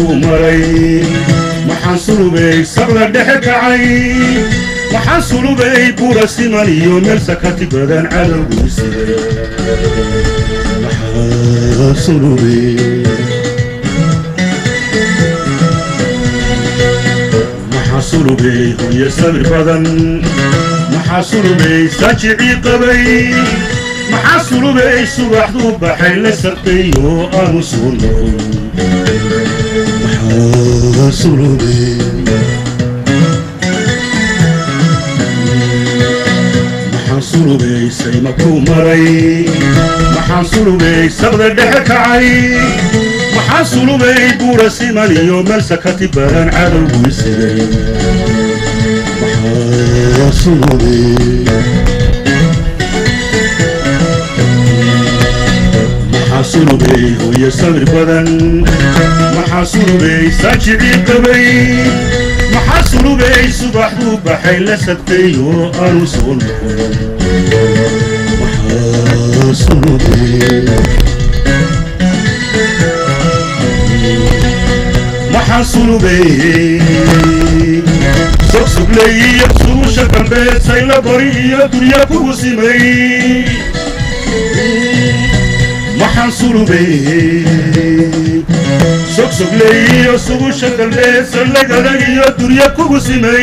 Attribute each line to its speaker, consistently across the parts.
Speaker 1: kuu maray maxaan sulubay saqda dhexe kacay maxaan sulubay buura siman iyo meel sakati badan cadowgiisida maxaan sulubay maxaa sulubay hoye sabir badan maxaa sulubay saajicii qabay maxaa sulubay subaxduu baxay la sarqay oo aanu soo noqon maxaa sulubay maxaan sulubay sayma kuu maray maxaan sulubay sabda dhexe kacay maxaa sulubay buura siman iyo meel sakati badan cadowgii sigay maxaa sulubay maxaa sulubay hooye sabir badan maxaa sulubay saajicii qabay maxaa sulubay subaxduu baxay la sabtay oo aanu soo noqon maxaa sulubay maxaa sulubay sogsugley iyo suusha dambeed sayla bari iyo durya kugu simay maxaan sulubay sogsogley iyo sugusha dambeed sallag adag iyo durya kugu simay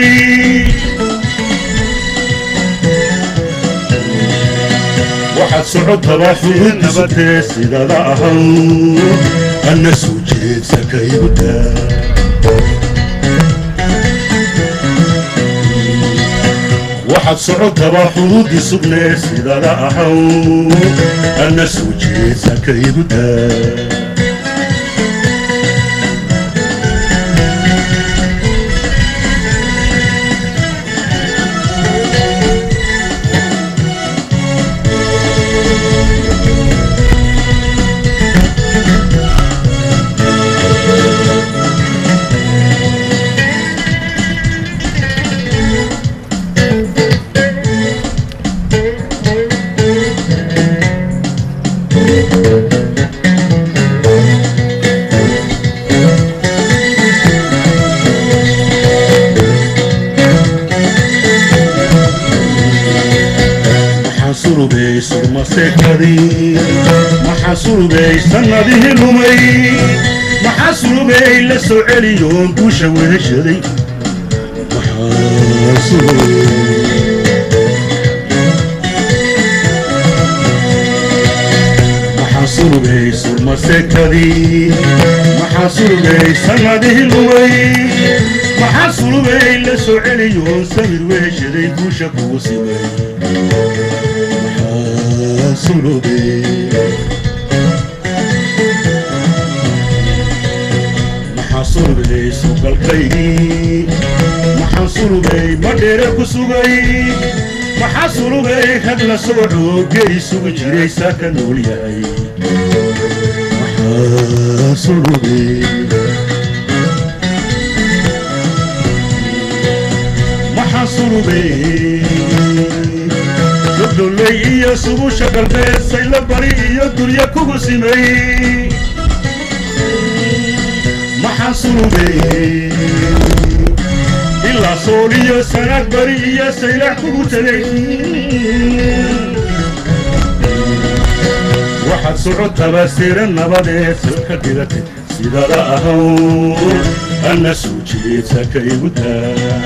Speaker 1: waxaad socotaba xubin nabadee sidada ahaw anna soo jeedsa kaygu daa waxaad socotaba xuduudii sugnee sidada ahaw anna soo jeedsa kaygu daa maxaa sulubay surmaseekadii maxaa sulubay sannadihii lumay maxaa sulubay la soo celiyoon guusha weheshaday maxaa sulubay maxaa sulubay surmaseekadii maxaa sulubay sannadihii lumay maxaa sulubay la soo celiyoon samir weheshaday guusha kugu simay maxaa sulubay maxaa sulubay sugalkaygii maxaa sulubay madheere ku sugay maxaa sulubay rag la sooco geri sugi jiray saa ka nool yahay maxaa sulubay maxaa sulubay dodoley iyo subusha galbeed sayla bari iyo durya kugu simay maxaa sulubay ilaa sool iyo sanaad bari iyo saylax kugu tegay waxaad socotaba sira nabadeed salka dhigatay sidada ahaw anna soo jeedsa kaygu daa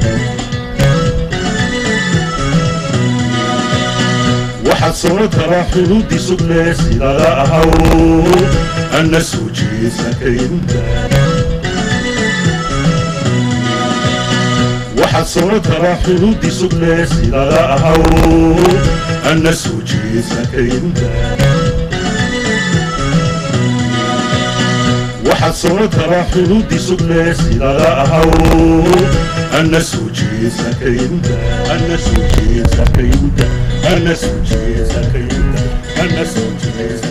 Speaker 1: waxaad socotaba xuduudii sugnee sidada ahaw anna soo jeedsa kaygu daa waxaad socotaba xuduudii sugnee sidada ahaw anna soo jeedsa kaygu daa waxaad socotaba xuduudii sugnee sidada ahaw anna soo jeedsa kaygu daa anna soo jeedsa kaygu daa anna soo jeedsa kaygu daa anna soo jeedsa